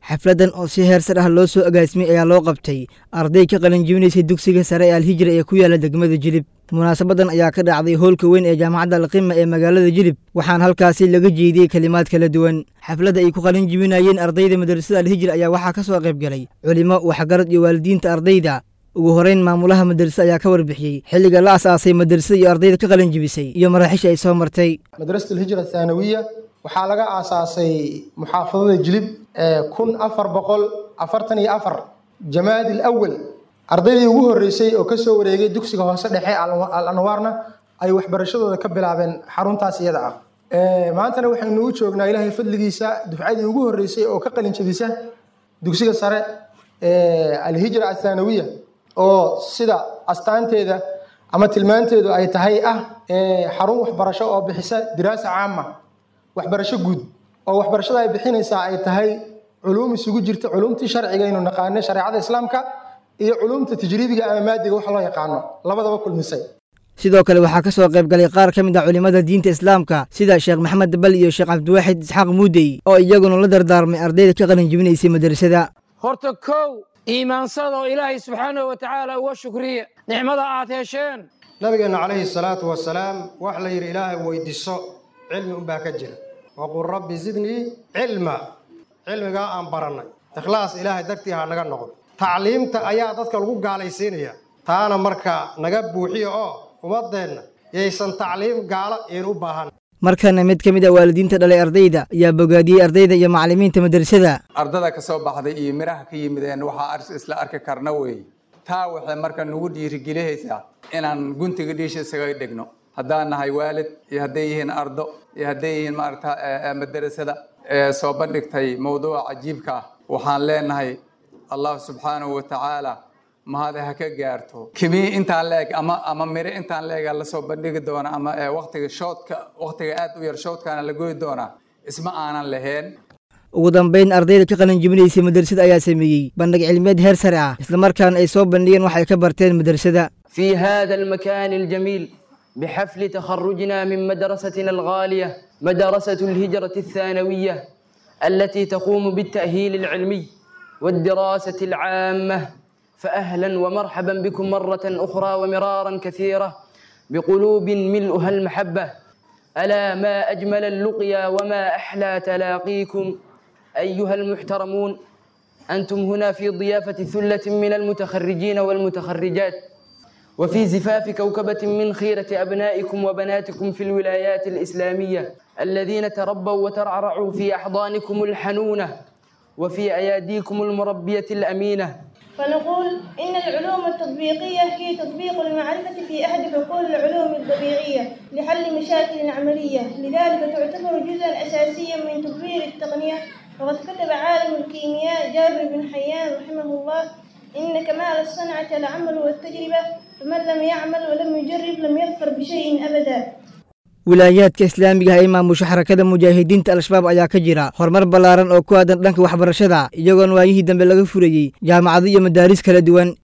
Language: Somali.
xafladan oo si heer sar ah loo soo agaasimay ayaa loo qabtay arday ka qalinjibinaysay dugsiga sare ee alhijra ee ku yaala degmada jilib munaasabadan ayaa ka dhacday hoolka weyn ee jaamacadda alqima ee magaalada jilib waxaana halkaasi laga jeediyey kelimaad kala duwan xafladda ay ku qalin jibinayeen ardayda madrasada alhijra ayaa waxaa ka soo qayb galay culimo waxgarad iyo waalidiinta ardayda ugu horeyn maamulaha madrasada ayaa ka warbixiyey xilliga la asaasay madrasada iyo ardayda ka qalin jibisay iyo maraaxiisha ay soo martay madrasat alhijra athaanawiya waxaa laga aasaasay muxaafadada jilib kun afar boqol afartan iyo afar jamaadi alawal ardaydii ugu horreysay oo kasoo wareegay dugsiga hoose dhexe al anwaarna ay waxbarashadooda ka bilaabeen xaruntaas iyada ah maantana waxaynu u joognaa ilaahay fadligiisa dufcadii ugu horreysay oo ka qalin jabisa dugsiga sare alhijra athaanawiya oo sida astaanteeda ama tilmaanteedu ay tahay ah xarun waxbarasho oo bixisa diraasa caama waxbarasho guud oo waxbarashada ay bixinaysaa ay tahay culuum isugu jirta culuumtii sharciga aynu naqaano shareecada islaamka iyo culuumta tajriibiga ama maadiga wax loo yaqaano labadaba kulmisay sidoo kale waxaa ka soo qayb galay qaar ka mid ah culimmada diinta islaamka sida sheekh maxamed bal iyo sheekh cabdiwaaxid isxaaq muudey oo iyaguna la dardaarmay ardayda ka qalin jibinaysay madrasada horta kow iimaansada oo ilaahay subxaanahu wa tacaala uga shukriya nicmada aad hesheen nabigeenna calayhi salaatu wasalaam wax la yidhi ilaahay weydiiso cilmi unbaa ka jira waqul rabbi zidnii cilma cilmigaa aan barannay ikhlaas ilaahay dartii ha naga noqdo tacliimta ayaa dadka lagu gaalaysiinaya taana marka naga buuxiya oo ummadeenna yaysan tacliim gaalo iin u baahan markana mid ka mid a waalidiinta dhalay ardayda ayaa bogaadiyey ardayda iyo macallimiinta madrasada ardada ka soo baxday iyo midhaha ka yimideen waxaa isla arki karna weeye taa waxay marka nagu dhiirigelihaysaa inaan guntiga dhiisha isaga dhigno haddaan nahay waalid iyo hadday yihiin ardo iyo hadday yihiin maarata madrasada ee soo bandhigtay mawduuca cajiibka ah waxaan leenahay allah subxaanahu wa tacaala mahade ha ka gaarto kimii intaan leeg ama ama mire intaan leega lasoo bandhigi doona ama waktiga shoodka waktiga aad u yar shoodkaana la goyi doonaa isma aanan lahayn ugu dambayn ardayda ka qalin jibinaysay madrasada ayaa sameeyey bandhig cilmiyeed heer sare ah islamarkaana ay soo bandhigeen waxay ka barteen madrasada في هذا المكان الجميل بحفل تخرجنا من مدرستنا الغالية مدرسة الهجرة الثانوية التي تقوم بالتأهيل العلمي والدراسة العامة فأهلا ومرحبا بكم مرة أخرى ومرارا كثيرة بقلوب ملؤها المحبة ألا ما أجمل اللقيا وما أحلى تلاقيكم أيها المحترمون أنتم هنا في ضيافة ثلة من المتخرجين والمتخرجات وفي زفاف كوكبة من خيرة أبنائكم وبناتكم في الولايات الإسلامية الذين تربوا وترعرعوا في أحضانكم الحنونة وفي أياديكم المربية الأمينة فنقول إن العلوم التطبيقية هي تطبيق المعرفة في أحد حقول العلوم الطبيعية لحل مشاكل عملية لذلك تعتبر جزءا أساسيا من تطوير التقنية وقد كتب عالم الكيمياء جابر بن حيان رحمه الله إن كمال الصنعة العمل والتجربة فمن لم يعمل ولم يجرب لم يظفر بشيء أبدا wilaayaadka islaamiga ah ee maamusha xarakada mujaahidiinta al-shabaab ayaa ka jira horumar ballaaran oo ku aadan dhanka waxbarashada iyagoon waayihii dambe laga furayey jaamacado iyo madaaris kala duwan